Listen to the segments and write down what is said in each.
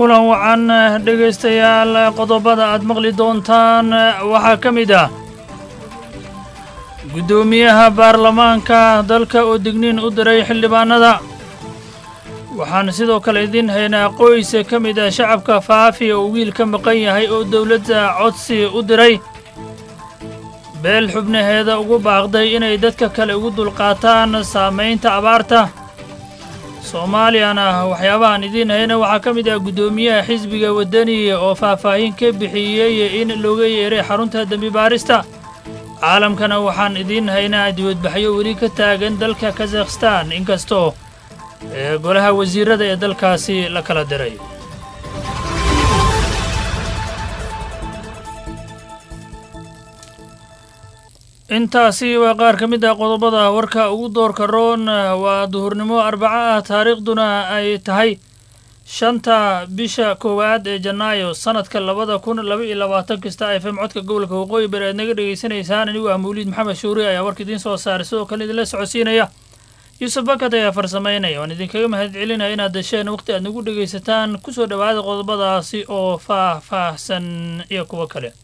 kulan wacan dhegaystayaal qodobada aad maqli doontaan waxaa ka mid ah guddoomiyaha baarlamaanka dalka oo digniin u diray xildhibaanada waxaan sidoo kale idiin haynaa qoys ka mid ah shacabka faafi oo wiil ka maqan yahay oo dowladda codsi u diray beel xubnaheeda ugu baaqday inay dadka kale ugu dulqaataan saamaynta abaarta soomaaliyana waxyaabahaan idiin hayna waxaa ka mid ah guddoomiyaha xisbiga waddani oo faahfaahin ka bixiyey in looga yeeray xarunta dembi baarista caalamkana waxaan idiin haynaa dibadbaxyo weli ka taagan dalka kazakhstan inkastoo ee golaha wasiirada ee dalkaasi la kala diray intaasi waa qaar ka mid ah qodobada warka ugu doorka roon waa duhurnimo arbaco ah taariikhduna ay tahay shanta bisha koowaad ee janaayo sanadka labada kun laba iyo labaatan kasta f m codka gobolka waqooyi bari aad naga dhegaysanaysaan anigu ah mawliid maxamed shuuri ayaa warka idiin soo saaray sidoo kale idinla socodsiinaya yuusuf bakad ayaa farsamaynaya waan idinkaga mahad celinaya inaad dasheen waqti aad nagu dhegaysataan kusoo dhowaada qodobadaasi oo faah-faahsan iyo kuwo kale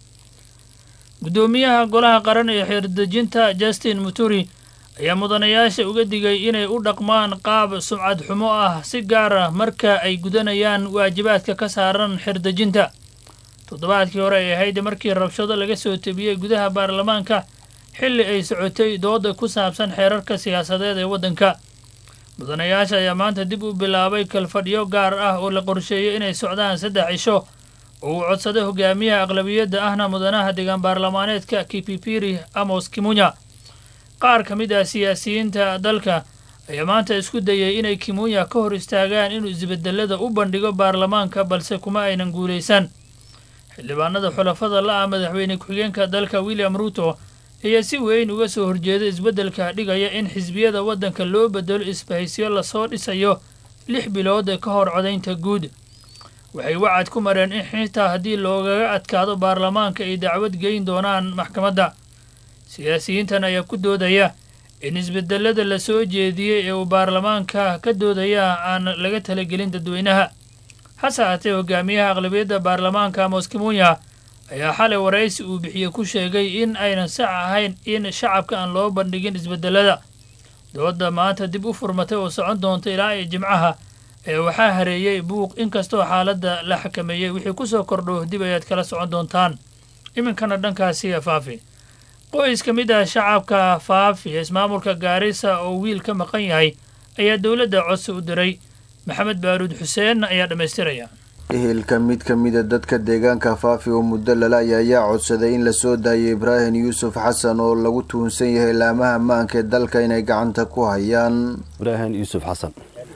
guddoomiyaha golaha qaran ee xeerdejinta justin muturi ayaa mudanayaasha uga digay inay u dhaqmaan qaab sumcad xumo ah si gaar ah marka ay gudanayaan waajibaadka ka saaran xeerdejinta toddobaadkii hore ay ahayd markii rabshado laga soo tebiyey gudaha baarlamaanka xilli ay socotay dooda ku saabsan xeerarka siyaasadeed ee waddanka mudanayaasha ayaa maanta dib u bilaabay kalfadhyo gaar ah oo la qorsheeyey inay socdaan saddex cisho oo uu codsaday hogaamiyaha aqlabiyadda ahna mudanaha deegaan baarlamaaneedka kipipiri amos kimunya qaar ka mid ah siyaasiyiinta dalka ayaa maanta isku dayay inay kimunya ka hor istaagaan inuu isbedelada u bandhigo baarlamaanka balse kuma aynan guulaysan xildhibaanada xulafada la ah madaxweyne ku-xigeenka dalka william ruuto ayaa si weyn uga soo horjeeda isbeddelka dhigaya in xisbiyada waddanka loo bedelo isbahaysyo lasoo dhisayo lix bilood ka hor codaynta guud waxay wacad ku mareen in xitaa haddii loogaga adkaado baarlamaanka ay dacwad geyn doonaan maxkamadda siyaasiyiintan ayaa ku doodaya in isbedelada la soo jeediyey ee uu baarlamaanka ka doodaya aan laga talagelin dadweynaha hase haatee hogaamiyaha aqlabiyadda baarlamaanka amos kimunya ayaa xalay waraysi uu bixiyey ku sheegay in aynan sax ahayn in shacabka aan loo bandhigin isbedelada dooda maanta dib u furmatay oo socon doonta ilaa iyo jimcaha ee waxaa hareeyey buuq inkastoo xaaladda la xakameeyey wixii ku soo kordho dib ayaad kala socon doontaan iminkana dhankaasi faafi qoys ka mid ah shacabka faafi ee ismaamulka gaarisa oo wiil ka maqan yahay ayaa dowladda codsi u diray maxamed baaruud xuseen ayaa dhammaystiraya ehelka mid ka mida dadka deegaanka faafi oo muddo lalaya ayaa codsaday in lasoo daayo ibraahim yuusuf xasan oo lagu tuhunsan yahay laamaha ammaanka ee dalka inay gacanta ku hayaan ibraahim yuusuf xasan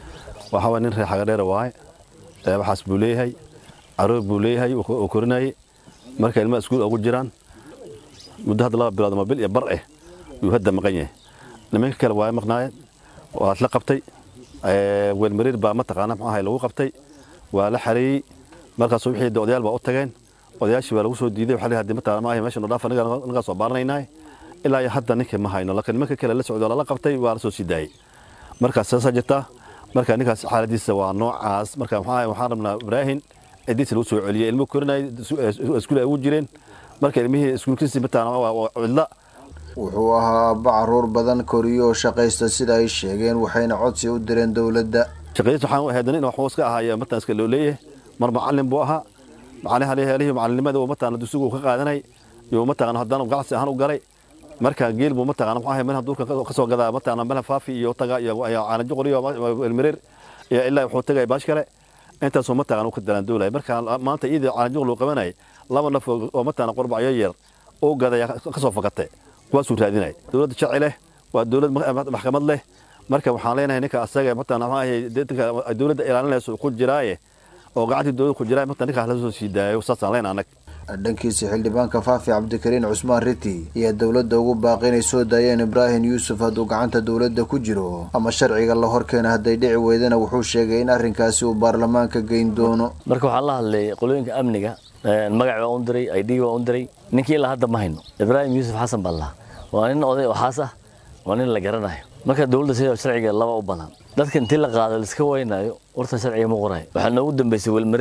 waxaa nin reer xagadheera waaye waxaas buu leeyahay caruur buu leeyahay oo korinayay marka ilmaha iskuul ugu jiraan muddo hadda laba bilood ama bil iyo bar eh yuu hadda maqan yahay nimanka kale waa maqnaayeen waa la qabtay weelmariir baa mataqaana muxuu ahay lagu qabtay waa la xareeyey markaas wixii odayaal baa u tageen odayaashii baa lagu soo diiday waxaa hadii mataqaana ma ahay meesha noo dhaaf anaga soo baaranaynaa ilaa iyo hadda ninka ma hayno laakiin nimanka kale la socdo lala qabtay waa la soo sii daayey markaas saasaa jirta marka ninkaas xaaladiisa waa noocaas marka maxaa waxaan rabnaa ibraahim cidiisa lagu soo celiyey ilmo korinay iskuul ay ugu jireen marka ilmihii iskuulkiisii mataqaana waa cidla wuxuu ahaa aabba caruur badan koriyo oo shaqaysta sida ay sheegeen waxayna codsi u direen dowladda shaqadiisa waxaan ahayd nin waxuu iska ahaaya mataan iska loo leeyahay mar macallin buu ahaa macallin halihii macallinimada uu mataqaana dugsigu ka qaadanay iyo mataqaana haddana ganacsi ahaan u galay marka geel buu mataqaana muxuu ahay meel duurka ka soo gadaa mataqaana meel faafi iyo taga iyo caanajo qoriyo elmereer iyo ilaa wuxuu tagay baash kale intaasoo mataqaana uu ka dalaan doolay marka maanta iyadii caanajo loo qabanay laba naf oo mataqaana qorbacyo yar uu gadaya ka soo fakatay kuwaasuu raadinay dowladda sharci leh waa dowlad maxkamad leh marka waxaan leenahay ninka asaga mataqaana muxuu ahay dowladda ilaalinaysa ku jiraaye oo gacantii dowladda ku jiraa mataqaana ninkaas la soo sii daayo saasaan leenahay anag dhankiisa xildhibaanka faafi cabdikariin cusmaan riti ayaa dowladda ugu baaqi inay soo daayeen ibraahim yuusuf hadduu gacanta dowladda ku jiro ama sharciga la horkeena hadday dhici weydana wuxuu sheegay in arrinkaasi uu baarlamaanka geyn doono marka waxaan la hadlay qolooyinka amniga magac baa un diray id baa un diray ninkii ilaa hadda ma hayno ibraahim yuusuf xasan baa lahaa waa nin oday oo xaas ah waa nin la garanayo marka dowladda sida sharciga laba u badan dadka intii la qaado laiska waynayo horta sharciga ma qorayo waxaa noogu dambeysay welmareer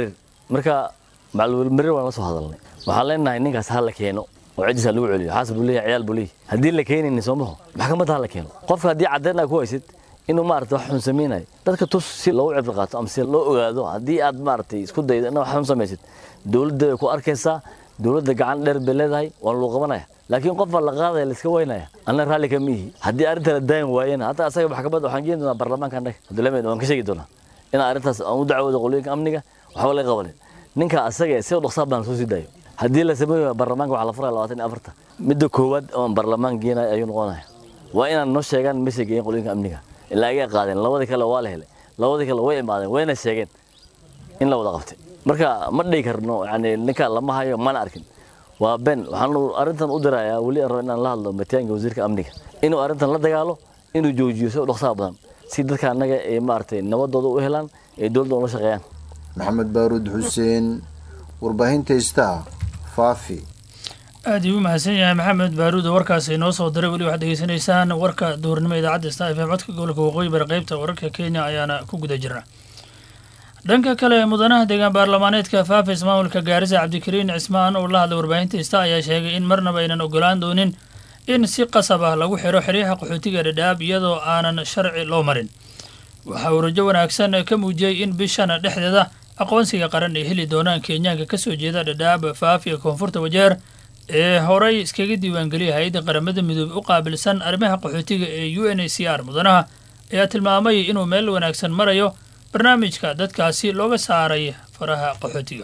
marka macalwelmarir waan la soo hadalnay waxaan leenahay ninkaas ha la keeno oo ciddiisa lagu celiyo xaas buu leeyahay ciyaal buu leeyahay haddii la keenaynin soo maho maxkamadda ha la keeno qofka haddii caddeyn aa ku haysid inuu maarata wax xun samaynayo dadka tus si loogu cibri qaato ama si loo ogaado haddii aad maaragtay isku daydo ina wax xun samaysid dowladda way ku arkaysaa dowladda gacan dheer bay leedahay waan luu qabanaya laakiin qof baa la qaadaya la iska waynaya anna raalli kama ihi haddii arrinta la daayin waayena hataa asaga maxkamadda waxaan geeni doonaa baarlamaanka annaga abdullahi waan ka sheegi doonaa inaan arrintaas aan u dacwoodo qolooyinka amniga waxba laga qabanin ninka asaga si dhaqsaa baan soo sii daayo haddii la sameeyo baarlamaanka waxaa la furaya labaatan iyo afarta midda koowaad oon baarlamaan geenayo ayuu noqonaya waa inaan noo sheegaan meesha geeyeen qolooyinka amniga ilaa agay qaadeen labadii kale waa la helay labadii kale way imaadeen wayna sheegeen in la wada qabtay marka ma dhihi karno yani ninka lama hayo mana arkin waa ben waxaan arrintan u dirayaa weli aan rabo inaan la hadlo mataanka wasiirka amniga inuu arrintan la dagaalo inuu joojiyo si dhaqsaha badan si dadka annaga ay maaragtay nabadooda u helaan ee dowladda ula shaqeeyaan maxamed baaruud xuseen warbaahinta istaa faafi aad ii u mahadsan yahay maxamed baaruud oo warkaasi inoo soo diray weli waxaad degeysanaysaan warka duhurnimo idaacadda star f m codka gobolka waqooyi bari qaybta wararka kenya ayaana ku guda jira dhanka kale mudanaha deegaan baarlamaaneedka faafa ismaamulka gaarisa cabdikariin cismaan oo la hadlay warbaahinta ista ayaa sheegay in marnaba aynan ogolaan doonin in si qasab ah lagu xiro xeryaha qaxootiga dhadhaab iyadoo aanan sharci loo marin waxa uu rajo wanaagsan ka muujiyey in bishan dhexdeeda aqoonsiga qaran ay heli doonaan kenyaanka ka soo jeeda dhadhaab faaf iyo koonfurta wajeer ee horay iskaga diiwaangeliyay hay-adda qaramada midoobey u qaabilsan arrimaha qaxootiga ee u n a c r mudanaha ayaa tilmaamay inuu meel wanaagsan marayo barnaamijka dadkaasi looga saaray faraha qaxootiga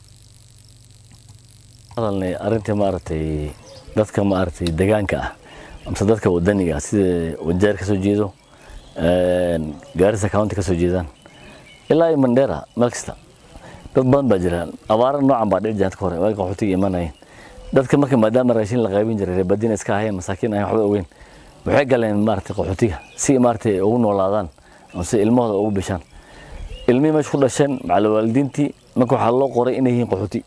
hadalnay arrintii maaragtay dadka maaragtay deegaanka ah amse dadka wadaniga ah sida wajeer ka soo jeedo gaarisa county ka soo jeedaan ilaa iyo mandheera meel kasta dad badan baa jira abaara noocan baa dhici jirta ka hore waagi qaxootiga imanayeen dadka marka maadaama raashin la qaybin jiray reebadiina iska ahayn masaakiin ahayn waxba ogeyn waxay galeen maaragtay qaxootiga si maaragtay ugu noolaadaan amse ilmahooda ugu bishaan ilmihii meesha ku dhasheen macala waalidiintii marka waxaa loo qoray inay yihiin qaxooti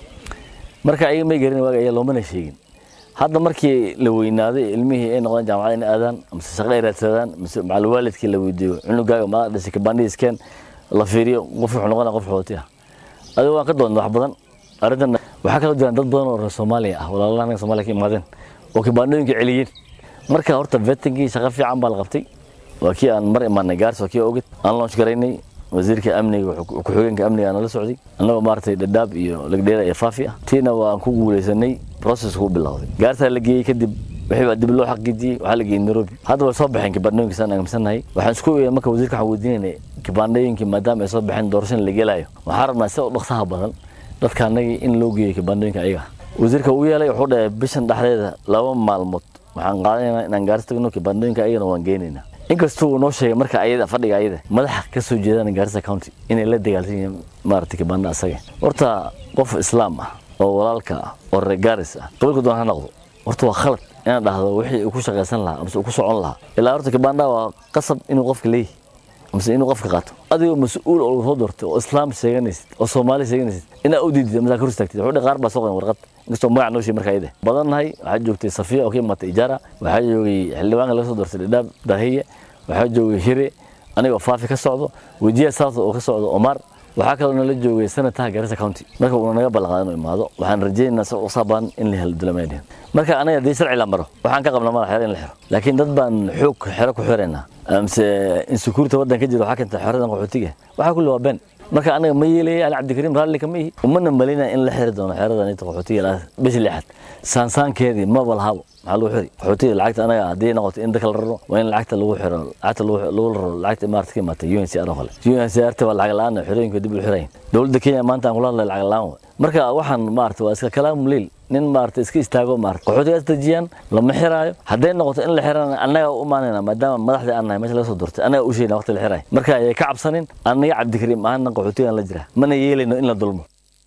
marka ayaga may garin waaga ayaa loomana sheegin hadda markii la weynaaday ilmihii ay noqdeen jaamacada in aadaan mise shaqo ay raadsadaan mise macala waalidkii la weydiiyo cunugaaga maa dhashay kabandhiiskeen la fiiriyo qof wuxuu noqonaya qof qaxooti ah adiga waan ka doonta wax badan arrintan waxaa kaloo jiraan dad badan oo reer soomaaliya ah walaalaha anaga soomaaliya ka imaadeen oo kibaandhooyinka celiyeen marka horta vetinkii shaqo fiican baa la qabtay waa kii aan mar imaanay gaars waa kii ogid aan launch garaynay wasiirka amniga ku-xigeenka amniga aan la socday annagoo maaragtay dhadhaab iyo lagdheera iyo faafi ah tiina waan ku guulaysanay processku u bilowday gaartaa la geeyey kadib wixii baa dib loo xaqiijiyey waxaa la geeyey nairobi hadda way soo baxeen kibaandhooyinka saan aaminsannahay waxaan isku eegay marka wasiirka waxaan weydiinaynay kibaandhooyinkii maadaama ay soo baxeen doorashada la gelayo waxaan rabnaa si u dhaqsaha badan dadka annagii in loo geeyo kibaandhooyinka ayaga wasiirka uu yeelay wuxuu dhahay bishan dhexdeeda laba maalmood waxaan qaadanaynaa inaan gaarsi tagno kibaandhooyinka ayagana waan geenaynaa inkastuu uu noo sheegay marka ayada fadhiga ayada madaxa ka soo jeedaan gaarisa county inay la dagaalsan yihiin maaragtay kibaandha asaga horta qof islaam ah oo walaalka ah oo reer gaaris ah qabilka doon ha noqdo horta waa khalad inaan dhahdo wixii uu ku shaqaysan lahaa amase uu ku socon lahaa ilaa horta kibaandha waa qasab inuu qofka leeyahy amase inuu qofka qaato adigoo mas-uul oo soo doortay oo islaam sheeganaysid oo soomaali sheeganaysid inaa u diidid amase ka hor istaagtid wuxuu qaar baa soo qoran warqad inkastoo magac noo sheegay marka ayada badannahay waxaa joogtay safiya oo ka imaatay ijaara waxaa joogay xildhibaanka laga soo doortay dhadhaab dahiye waxaa joogay hire anigoo faafi ka socdo wejiya south oo ka socdo omar waxaa kaloo nala joogay senataha garissa county marka uuna naga ballanqaada inuu imaado waxaan rajaynaynaa si usabaan in la helo dulameedhin marka anaga haddii sharci la maro waxaan ka qabnaa madax xero in la xiro laakiin dad baan xoog xero ku xiraynaa amse insecurity waddan ka jira waxaa keenta xeradan qaxootiga waxaa kulli waa been marka anaga ma yeelaya ali cabdikariim raalli kama ihi umana malinaya in la xiri doono xeradan inta qaxootiga bishii lixaad saansaankeedii maba lahabo maxaa lagu xiri qaxootiga lacagta anaga haddii noqoto in dadka la raro waa in lacagta lagu xiro lacagta lagu raro lacagta imaarata ka imaatay UNHCR oo kale UNHCR waa lacag la-aan xerooyinka dib u xirayn dowladda Kenya maanta aan kula hadlay lacag la-aan marka waxaan maarata waa iska kalaam liil nin maarata iska istaago maarata qaxootigaas dejiyaan lama xiraayo hadday noqoto in la xirana annaga u imaanayna maadaama madaxdii aan nahay meesha laga soo doortay annaga u sheegna waqti la xiraayo marka ayay ka cabsanin annaga cabdikariim ahaana qaxootigaan la jira mana yeelayno in la dulmo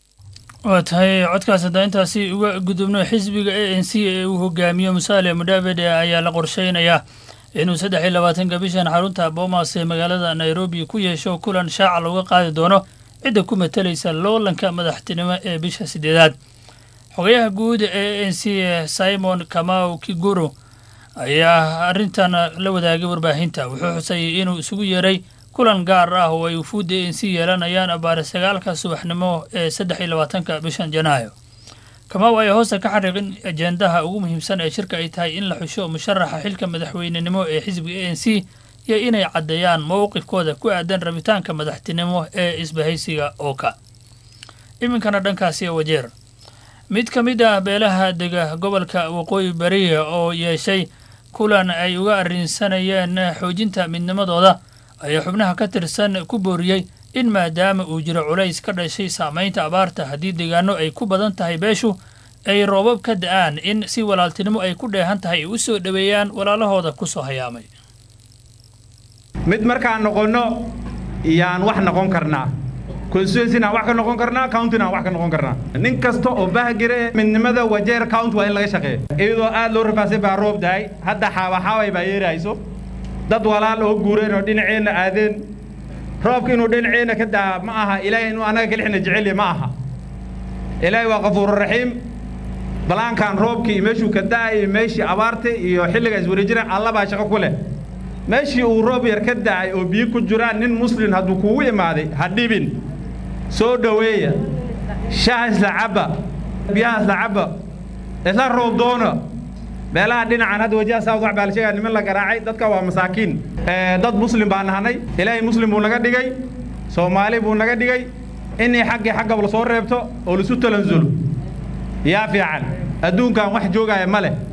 waa tahay codkaas haddaa intaasi uga gudubno xisbiga a n c ee uu hogaamiyo musaale mudhavede ayaa la qorsheynayaa inuu saddex iyo labaatanka bishan xarunta boomas ee magaalada nairobi ku yeesho kulan shaaca looga qaadi doono cidda ku matalaysa loolanka madaxtinimo ee bisha sideedaad xogayaha guud ee a n c simon kamau kiguru ayaa arrintan la wadaagay warbaahinta wuxuu xusayay inuu isugu yeeray kulan gaar ah oo ay wufuudda a n c yeelanayaan abaare sagaalka subaxnimo ee saddex iyo labaatanka bishan janaayo kamaaw ayaa hoosta ka xariiqin ajendaha ugu muhiimsan ee shirka ay tahay in la xusho musharaxa xilka madaxweynenimo ee xisbiga a n c iyo inay caddeeyaan mowqifkooda ku aadan rabitaanka madaxtinimo ee isbahaysiga ooka iminkana dhankaasi wajeer mid ka mid ah beelaha dega gobolka waqooyi bariya oo yeeshay kulan ay uga arrinsanayeen xoojinta midnimadooda ayaa xubnaha ka tirsan ku booriyey in maadaama uu jiro culays ka dhashay saamaynta abaarta haddii deegaano ay ku badan tahay beeshu ay roobab ka da-aan in si walaaltinimo ay ku dheehan tahay ay u soo dhoweeyaan walaalahooda ku soo hayaamay mid markaan noqonno yaan wax noqon karnaa constituencyna wax ka noqon karnaa countyna wax ka noqon karnaa nin kasta oo bahgire midnimada wajeer county waa in laga shaqeeya iyadoo aad loo rafaasay baa roob dahay hadda xaawaxaaway baa yeerahayso dad walaal oo guureen oo dhinaceenna aadeen roobka inuu dhinaceenna ka daa ma aha ilaahay inuu annaga kalixna jecelya ma aha ilaahay waa qafuururaxiim balaankan roobkii iyo meeshuu ka da'ay iyo meeshii abaarta iyo xilliga iswareejiraan alla baa shaqo ku leh meeshii uu roob yar ka da'ay oo biyo ku jiraan nin muslin hadduu kugu imaaday ha dhibin soo dhoweeya shaha isla cabba biyaha isla cabba isla roob doona meelaha dhinacan hadda wajaha saawd wax baa la sheegaya niman la garaacay dadka waa masaakiin dad muslim baa nahanay ilaahay muslim buu naga dhigay soomaali buu naga dhigay inay xaggii xaggaba lasoo reebto oo laisu talansulo yaa fiican adduunkan wax joogaya ma leh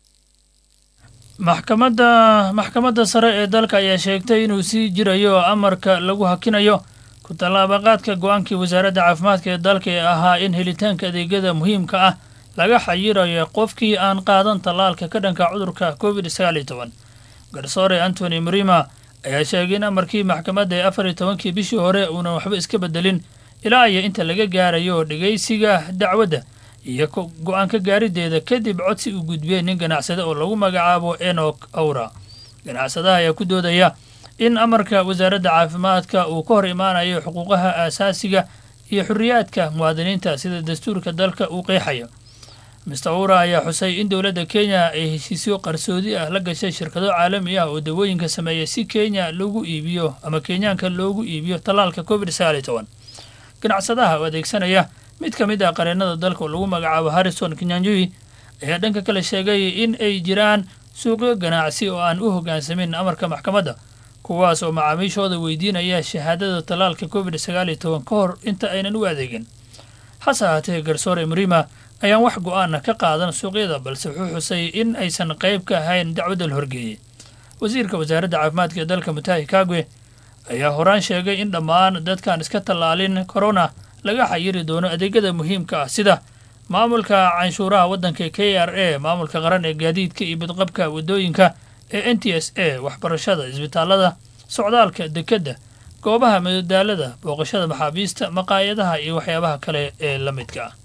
maxkamadda maxkamadda sare ee dalka ayaa sheegtay inuu sii jirayo amarka lagu hakinayo ku tallaabaqaadka go-aankii wasaaradda caafimaadka ee dalka ee ahaa in helitaanka adeegyada muhiimka ah laga xayirayo qofkii aan qaadan tallaalka ka dhanka cudurka covid sagaal iyo toban garsoore antony murima ayaa sheegay in amarkii maxkamadda ee afar iyo tobankii bishii hore uunan waxba iska bedelin ilaa iyo inta laga gaarayo dhegaysiga dacwadda iyo go-aan ka gaarideeda kadib codsi uu gudbiyey nin ganacsade oo lagu magacaabo enok awra ganacsadaha ayaa ku doodaya in amarka wasaaradda caafimaadka uu ka hor imaanayo xuquuqaha aasaasiga iyo xorriyaadka muwaadiniinta sida dastuurka dalka uu qeexayo mister awra ayaa xusay in dowladda kenya ay heshiisyo qarsoodi ah la gashay shirkado caalami ah oo dawooyinka sameeya si kenya loogu iibiyo ama kenyaanka loogu iibiyo tallaalka covid sagaal iyo toban ganacsadaha oo adeegsanaya mid ka mid ah qareennada dalka oo lagu magacaabo harrison kenyanjui ayaa dhanka kale sheegay in ay jiraan suuqyo ganacsi oo aan u hoggaansamin amarka maxkamadda kuwaas oo macaamiishooda weydiinaya shahaadada tallaalka covid sagaal iyo toban ka hor inta aynan u adeegin hase ahaatee garsoore murima ayaan wax go-aana ka qaadan suuqyada balse wuxuu xusay in aysan qayb ka ahayn dacwadda la horgeeyey wasiirka wasaaradda caafimaadka ee dalka mutahi kagwe ayaa horaan sheegay in dhammaan dadkaan iska tallaalin corona laga xayiri doono adeegyada muhiimka ah sida maamulka canshuuraha waddanka k r a maamulka qaran ee gaadiidka iyo badqabka waddooyinka ee n t s a waxbarashada isbitaallada socdaalka dekedda goobaha madadaalada booqashada maxaabiista maqaayadaha iyo waxyaabaha kale ee la midka ah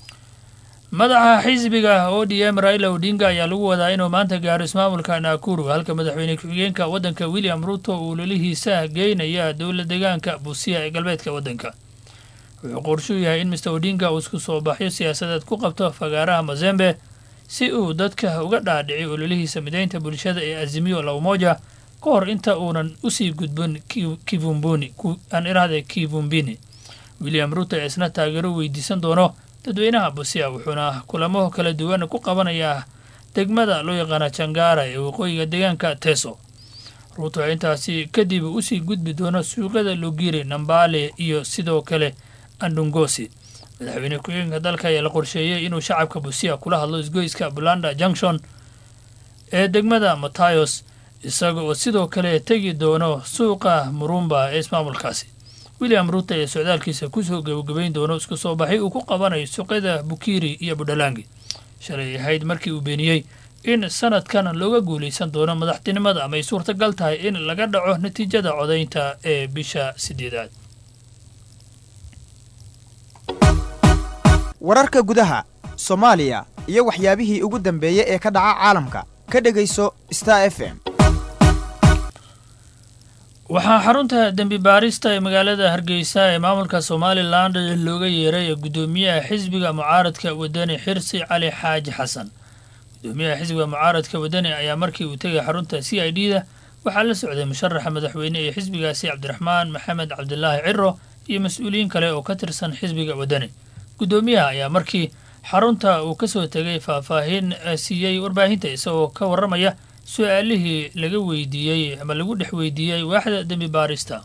madaxa xisbiga o d m raila odinga ayaa lagu wadaa inuu maanta gaaro ismaamulka naakuru halka madaxweyne ku-xigeenka waddanka william ruto uu lolihiisa geynaya dowla deegaanka buusiya ee galbeedka waddanka wuxuu qorshuu yahay in mister odinga uu isku soo baxyo siyaasadeed ku qabto fagaaraha mazembe si uu dadka uga dhaadhici ololihiisa mideynta bulshada ee azimiyo lawmoja ka hor inta uunan usii gudbin kivumbuni aan irahde kivumbini william ruto ee isna taageero weydiisan doono dadweynaha busia wuxuuna kulamo kala duwan ku qabanayaa degmada loo yaqaana jangara ee waqooyiga deegaanka teso ruuto ayaa intaasi kadib usii gudbi doono suuqyada logiri nambale iyo sidoo kale andungosi madaxweyne ku-xigeenka dalka ayaa la qorsheeyey inuu shacabka busia kula hadlo isgoyska bulanda junction ee degmada matayos isaga oo sidoo kale tegi doono suuqa murumba ee ismaamulkaasi william ruto ee socdaalkiisa kusoo gebagabayn doono isku soo baxay uu ku qabanayo suuqyada bukiri iyo budhalangi shalay ahayd markii uu beeniyey in sanadkan looga guulaysan doono madaxtinimada ama ay suurtagal tahay in laga dhaco natiijada codaynta ee bisha sideedaad wararka gudaha soomaaliya iyo waxyaabihii ugu dambeeyey ee ka dhaca caalamka ka dhegayso star f m waxaa xarunta dembi baarista ee magaalada hargeysa ee maamulka somalilan looga yeeray guddoomiyaha xisbiga mucaaradka wadani xirsi cali xaaji xasan guddoomiyaha xisbiga mucaaradka wadani ayaa markii uu tegay xarunta c i d da waxaa la socday musharaxa madaxweyne ee xisbigaasi cabdiraxmaan maxamed cabdilaahi ciro iyo mas-uuliyiin kale oo ka tirsan xisbiga waddani guddoomiyaha ayaa markii xarunta uu ka soo tegay faahfaahin siiyey warbaahinta isagoo ka warramaya su-aalihii laga weydiiyey ama lagu dhex weydiiyey waaxda dembi baarista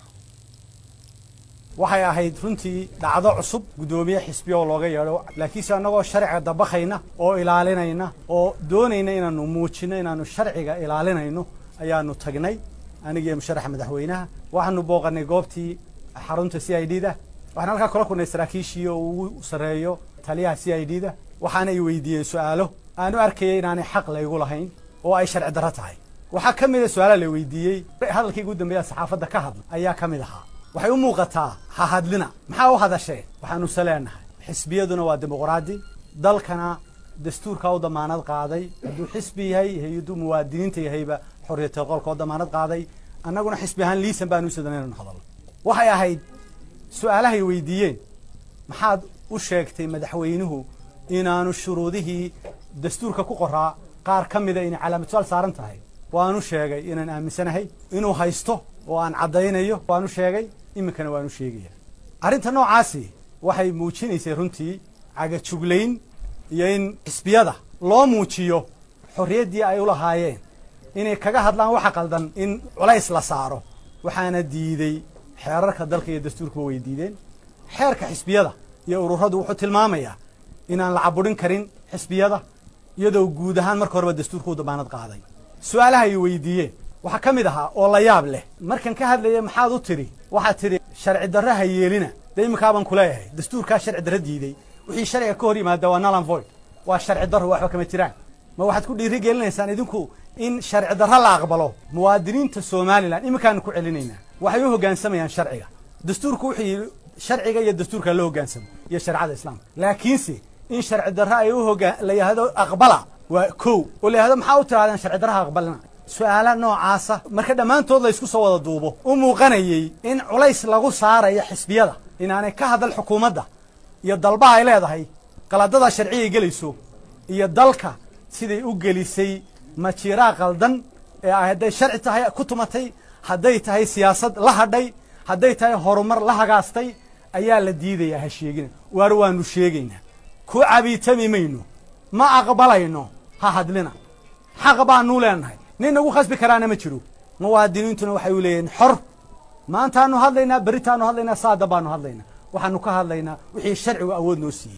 waxay ahayd runtii dhacdo cusub guddoomiye xisbiya oo looga yeedho laakiinse annagoo sharciga dabakayna oo ilaalinayna oo doonayna inaannu muujinno inaannu sharciga ilaalinayno ayaannu tagnay anigiiyo musharaxa madaxweynaha waxaanu booqannay goobtii xarunta c i d da waxaan halkaa kula kulnay saraakiishii oo ugu sarreeyo taliyaha c i d da waxaana ay weydiiyeen su'aalo aanu arkayay inaanay xaq laygu lahayn oo ay sharci darro tahay waxaa ka mid a su-aalaha la weydiiyey hadalkii ugu dambeeya saxaafadda ka hadla ayaa ka mid ahaa waxay u muuqataa ha hadlina maxaa u hadashee waxaanu se leenahay xisbiyaduna waa dimuqraadi dalkana dastuurkaa u damaanad qaaday hadduu xisbi yahay hay-aduu muwaadiniinta yahayba xorriyatul qolka oo damaanad qaaday annaguna xisbi ahaan liisan baanu usadan inanu hadalno waxay ahayd su-aalahay weydiiyeen maxaad u sheegtay madaxweynuhu inaanu shuruudihii dastuurka ku qoraa qaar ka mida inay calaamad su-aal saaran tahay waanu sheegay inaan aaminsanahay inuu haysto oo aan caddaynayo waanu sheegay iminkana waanu sheegaya arrinta noocaasi waxay muujinaysay runtii cagajuglayn iyo in xisbiyada loo muujiyo xorriyaddii ay u lahaayeen inay kaga hadlaan waxa qaldan in culays la saaro waxaana diidey xeerarka dalka iyo dastuurkuba way diideen xeerka xisbiyada iyo ururadu wuxuu tilmaamayaa inaan la caburin karin xisbiyada iyadoo guud ahaan marka horeba dastuurka u damaanad qaaday su-aalaha ay weydiiyeen waxaa ka mid ahaa oo la yaab leh markan ka hadlaya maxaad u tidhi waxaad tidhi sharci darra ha yeelina dee iminkaabaan kuleeyahay dastuurkaa sharci darra diiday wixii sharciga ka hor yimaada waa nalan void waa sharci darro waxba kama jiraan ma waxaad ku dhiiri gelinaysaan idinku in sharci darra la aqbalo muwaadiniinta somalilan iminkaanu ku celinaynaa waxay u hoggaansamayaan sharciga dastuurku wuxuu yidhi sharciga iyo dastuurka loo hoggaansamo iyo shareecada islaamka laakiinse in sharci darra ay u hoggaan la yidhaahdo aqbala waa kow oo la yidhahdo maxaa u tirahdeen sharci darraha aqbalina su-aala noocaasa marka dhammaantood la ysku soo wada duubo u muuqanayey in culays lagu saarayo xisbiyada inaanay ka hadal xukuumadda iyo dalbaha ay leedahay qaladada sharcigay gelayso iyo dalka siday u gelisay majiiraa qaldan ee hadday sharci tahay ku tumatay hadday tahay siyaasad la hadhay hadday tahay horumar la hagaastay ayaa la diidayaa ha sheegina waar waanu sheegaynaa ku cabiitami mayno ma aqbalayno ha hadlina xaq baanuu leenahay nin nagu khasbi karaana ma jiro muwaadiniintuna waxay u leeyihiin xor maantaanu hadlaynaa berritaanu hadlaynaa saada baanu hadlaynaa waxaanu ka hadlaynaa wixii sharcigu awood noo siiyey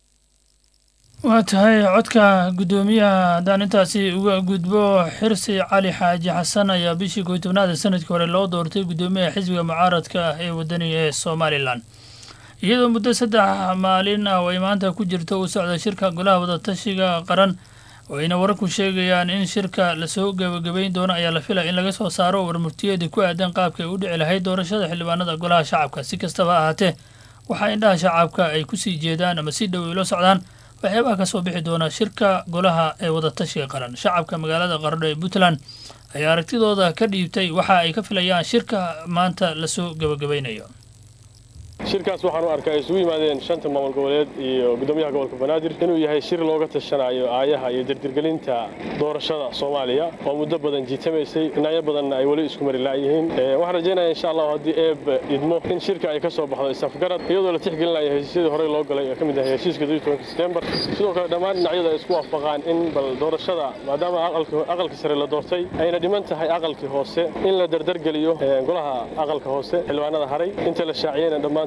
waa tahay codka guddoomiyaha haddaan intaasi uga gudbo xirsi cali xaaji xasan ayaa bishii koy tobnaada sanadkii hore loo doortay guddoomiyaha xisbiga mucaaradka ah ee wadaniga ee somalilan iyadoo muddo saddex maalin ah oo ay maanta ku jirto uu socda shirka golaha wadatashiga qaran oo ayna wararku sheegayaan in shirka lasoo gebagabayn doono ayaa la filaya in laga soo saaro warmurtiyeedii ku aadan qaabka ay u dhici lahayd doorashada xildhibaanada golaha shacabka si kastaba ha ahaatee waxaa indhaha shacabka ay kusii jeedaan ama si dhow ay la socdaan waxyaabaha ka soo bixi doona shirka golaha ee wadatashiga qaran shacabka magaalada qaradho ee puntland ayaa aragtidooda ka dhiibtay waxa ay ka filayaan shirka maanta lasoo gebagabaynayo shirkaas waxaan u arkaa ay isugu yimaadeen shanta maamul goboleed iyo guddoomiyaha gobolka banaadir inuu yahay shir looga tashanayo aayaha iyo dirdirgelinta doorashada soomaaliya oo muddo badan jiitamaysay dhinacyo badanna ay weli isku mari la'yihiin waxaan rajaynaya insha allahu haddii eeb idmo in shirka ay ka soo baxdo isafgarad iyadoo la tixgelinayo heshiisyadii horey loo galay ee ka mid ahay heshiiska setembar sidoo kale dhammaan dhinacyada ay isku waafaqaan in bal doorashada maadaama aqalkii sare la doortay ayna dhiman tahay aqalkii hoose in la dardargeliyo golaha aqalka hoose xildhibaanada haray inta la shaaciyeyna dhammaan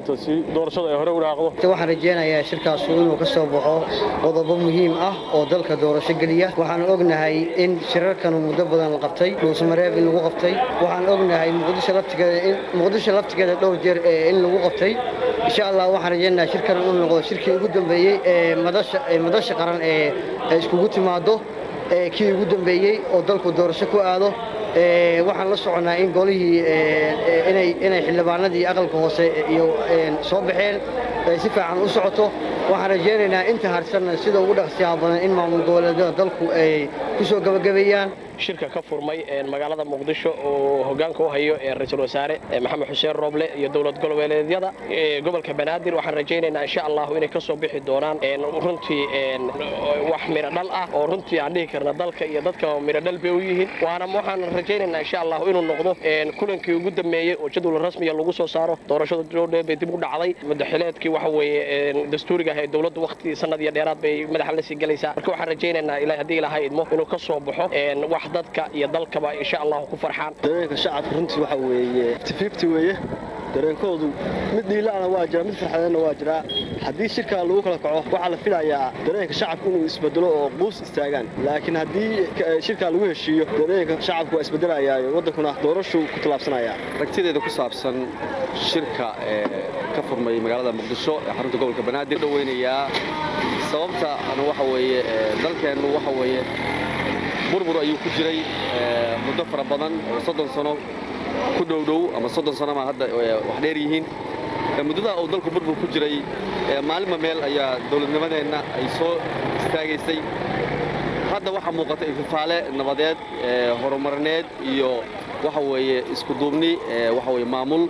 waxaan rajeynayaa shirkaasu inuu ka soo baxo qodobo muhiim ah oo dalka doorasho geliya waxaan ognahay in shirarkanu muddo badan la qabtay dhuusmareeb in lagu qabtay waxaan ognahay muqdisho laftigeeda dhowr jeer in lagu qabtay insha allah waxaan rajeynayaa shirkan inuu noqdo shirkii ugu dambeeyey ee madasha qaran ee iskugu timaado kii ugu dambeeyey oo dalku doorasho ku aado waxaan la soconnaa in golihii inay xildhibaanadii aqalka hoose iyo soo baxeen si fiican u socoto waxaan rajaynaynaa inta harsanna sida ugu dhaqsiyaha badan in maamul goboleedyada dalku ay ku soo gabagabeeyaan shirka ka furmay magaalada muqdisho oo hogaanka u hayo ra-iisul wasaare maxamed xuseen rooble iyo dowlad goboleedyada gobolka banaadir waxaan rajaynaynaa insha allahu inay ka soo bixi doonaan runtii wax midho dhal ah oo runtii aan dhihi karna dalka iyo dadka midho dhal bay u yihiin waana waxaan rajaynaynaa insha allahu inuu noqdo kulankii ugu dambeeyey oo jadwal rasmiya lagu soo saaro doorashada joodhe bay dib u dhacday madaxileedkii waxa weeye dastuuriga ah ee dowladda waqti sanad iyo dheeraad bay madaxa la sii gelaysaa marka waxaan rajaynaynaa ilaa haddii ilaahay idmo inuu ka soo baxo wax dadka iyo dalkaba insha allahu ku farxaan dareenka shacabka runtii waxa weeye fifty weeye dareenkoodu mid dhiilaana waa jira mid farxadeedna waa jiraa haddii shirka lagu kala kaco waxaa la filayaa dareenka shacabka inuu isbedelo oo quus istaagaan laakiin haddii shirka lagu heshiiyo dareenka shacabka waa isbedelayaayo waddankuna doorashuu ku tallaabsanaya aragtideeda ku saabsan shirka ee ka furmay magaalada muqdisho ee xarunta gobolka banaadir dhaweynayaa sababta waxa weeye dalkeennu waxa weeye burbur ayuu ku jiray muddo fara badan oo soddon sano ku dhowdhow ama soddon sano ma hadda wax dheer yihiin muddadaa uu dalku burbur ku jiray maalinba meel ayaa dowladnimadeenna ay soo istaagaysay hadda waxaa muuqata ififaale nabadeed horumarineed iyo waxa weeye isku duubni waxa weeye maamul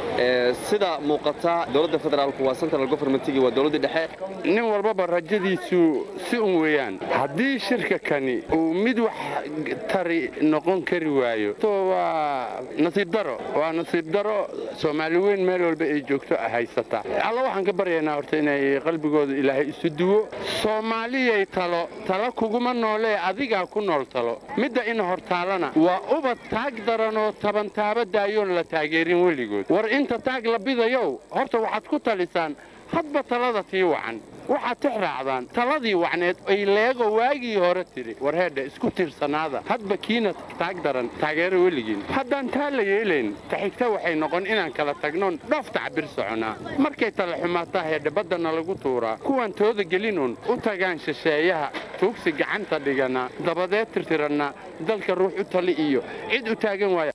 sida muuqata dowladda federaalku waa central governmentigii waa dowladdii dhexe nin walbaba rajadiisu si un weeyaan haddii shirka kani uu mid wax tari noqon kari waayo waa nasiib daro waa nasiib daro soomaali weyn meel walba ay joogto haysata alla waxaan ka baryaynaa horta inay qalbigooda ilaahay isu duwo soomaaliyay talo talo kuguma noolee adigaa ku nool talo midda ina hortaalana waa ubad taag daranoo tabantaaba daayoon la taageerin weligood inta taag la bidayow horta waxaad ku talisaan hadba talada tii wacan waxaad tix raacdaan taladii wacneed ay leego waagii hore tidhi warheedha isku tiirsanaada hadba kiina taag daran taageero weligiin haddaan taa la yeelayn taxigta waxay noqon inaan kala tagnoon dhoof tacbir soconaa markay tala xumaataa heedha baddana lagu tuuraa kuwaan tooda gelinuun u tagaan shisheeyaha tuugsi gacanta dhigana dabadeed tirtiranna dalka ruux u tali iyo cid u taagan waaya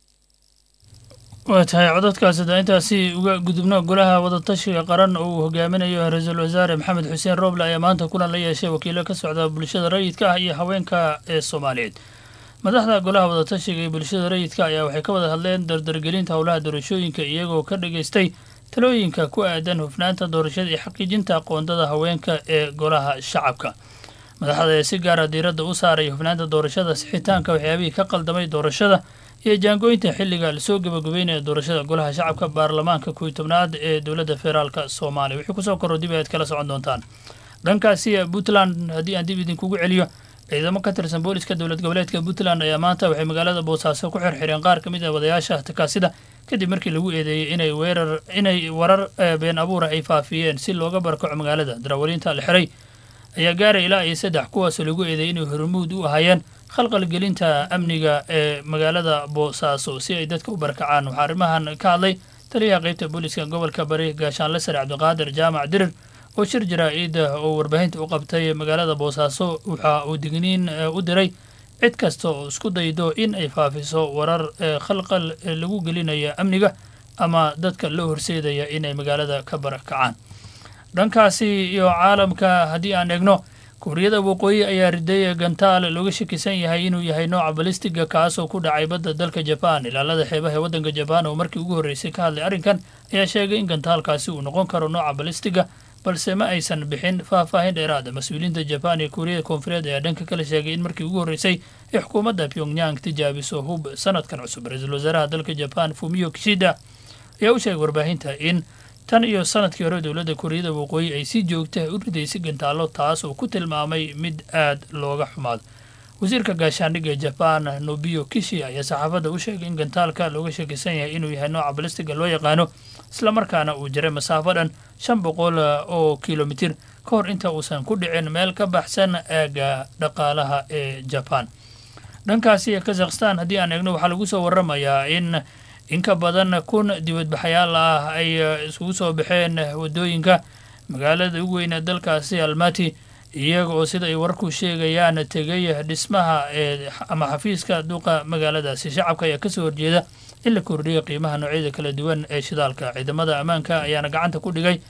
waa tahay codadkaasi da intaasi uga gudubno golaha wadatashiga qaran oo uu hogaaminayo ra-iisul wasaare maxamed xuseen rooble ayaa maanta kulan la yeeshay wakiilo ka socda bulshada rayidka ah iyo haweenka ee soomaaliyeed madaxda golaha wadatashiga iyo bulshada rayidka ayaa waxay ka wada hadleen dardargelinta howlaha doorashooyinka iyagoo ka dhageystay talooyinka ku aadan hufnaanta doorashada iyo xaqiijinta aqoondada haweenka ee golaha shacabka madaxda ayaa si gaara diiradda u saaray hufnaanta doorashada sixitaanka waxyaabihii ka qaldamay doorashada iyo jaangooynta xilliga lasoo gabagabeynaya doorashada golaha shacabka baarlamaanka kuwi tobnaad ee dowladda federaalk soomaaliya wixii kusoo korro dib ayaad kala socon doontaan dhankaasi puntland haddii aan dib idinkugu celiyo ciidamo ka tirsan booliska dowlad goboleedka puntland ayaa maanta waxay magaalada boosaaso ku xirxireen qaar ka mid ah wadayaasha takaasida kadib markii lagu eedeeyey inay weerar inay warar been abuura ay faafiyeen si looga barkaco magaalada darawaliinta la xiray ayaa gaaray ilaa iyo saddex kuwaasoo lagu eedeeyey inay hormuud u ahaayeen khalqalgelinta amniga ee magaalada boosaaso si ay dadka u barakacaan waxaa arrimahan ka hadlay taliyaha qeybta booliska gobolka bari gaashaanle sare cabdiqaadir jaamac dirir oo shir jaraa-id oo warbaahinta u qabtay magaalada boosaaso waxa uu digniin u diray cid kasta oo isku daydo in ay faafiso warar khalqal lagu gelinayo amniga ama dadka loo horseedaya inay magaalada ka barakacaan dhankaasi iyo caalamka haddii aan eegno kuuriyada waqooyi ayaa riday gantaal looga shakisan yahay inuu yahay nooca balistiga kaasoo ku dhacay badda dalka jabaan ilaalada xeebaha ee waddanka jabaan oo markii ugu horreysay ka hadlay arrinkan ayaa sheegay in gantaalkaasi uu noqon karo nooca balistiga balse ma aysan bixin faahfaahin dheeraada mas-uuliyiinta jabaan iyo kuuriyada koonfureed ayaa dhanka kale sheegay in markii ugu horreysay ay xukuumadda pyongyang tijaabiso hub sanadkan cusub ra-iisul wasaaraha dalka jabaan fumio kishida ayaa u sheegay warbaahinta in tan iyo sanadkii hore dowladda kuuriyada waqooyi ay si joogta u ridaysay gantaalo taas oo ku tilmaamay mid aad looga xumaado wasiirka gaashaandhigga ee jabaan nobio kishi ayaa saxaafadda u sheegay in gantaalka looga shakisan yahay inuu yahay nooca balistiga loo yaqaano islamarkaana uu jiray masaafo dhan shan boqol oo kilomitir ka hor inta uusan ku dhicin meel ka baxsan aagga dhaqaalaha ee jabaan dhankaasi kazakhstan haddii aan eegno waxaa lagu soo waramayaa in in ka badan kun dibadbaxayaal ah ay isugu soo baxeen waddooyinka magaalada ugu weyn ee dalkaasi almati iyaga oo sida ay warku sheegayaan tegay dhismaha ee ama xafiiska duqa magaaladaasi shacabka ayaa kasoo horjeeda in la kordhiya qiimaha noocyada kala duwan ee shidaalka ciidamada ammaanka ayaana gacanta ku dhigay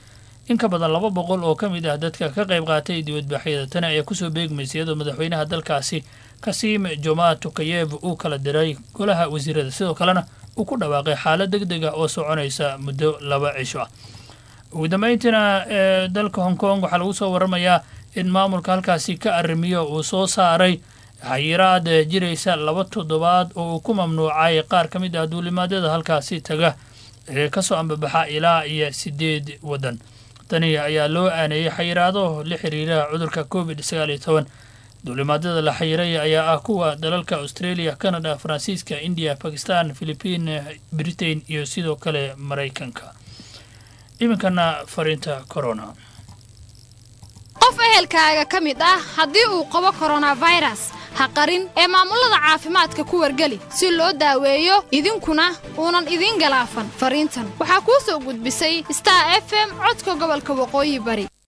in ka badan laba boqol oo ka mid ah dadka ka qayb qaatay dibadbaxyada tani ayaa kusoo beegmaysa iyadoo madaxweynaha dalkaasi kasiim jomaa tukayev uu kala diray golaha wasiirada sidoo kalena uu ku dhawaaqay xaalad deg deg ah oo soconaysa muddo laba cisho ah ugu dambeyntiina ee dalka hong kong waxaa lagu soo waramayaa in maamulka halkaasi ka arrimiyo uu soo saaray xayiraad jiraysa laba toddobaad oo uu ku mamnuucay qaar ka mid ah duulimaadyada halkaasi taga ee kasoo ambabaxa ilaa iyo sideed waddan tani ayaa loo aaneeyey xayiraado la xiriira cudurka covid sagaal iyo toban duulimaadyada la xayiray ayaa ah kuwa dalalka australia canada faransiiska india bakistan philipiin britain iyo sidoo kale maraykanka iminkana fariinta corona qof ehelkaaga ka mid ah haddii uu qabo koronafayras ha qarin ee maamulada caafimaadka ku wargeli si loo daaweeyo idinkuna uunan idiin galaafan fariintan waxaa kuu soo gudbisay star f m codka gobolka waqooyi bari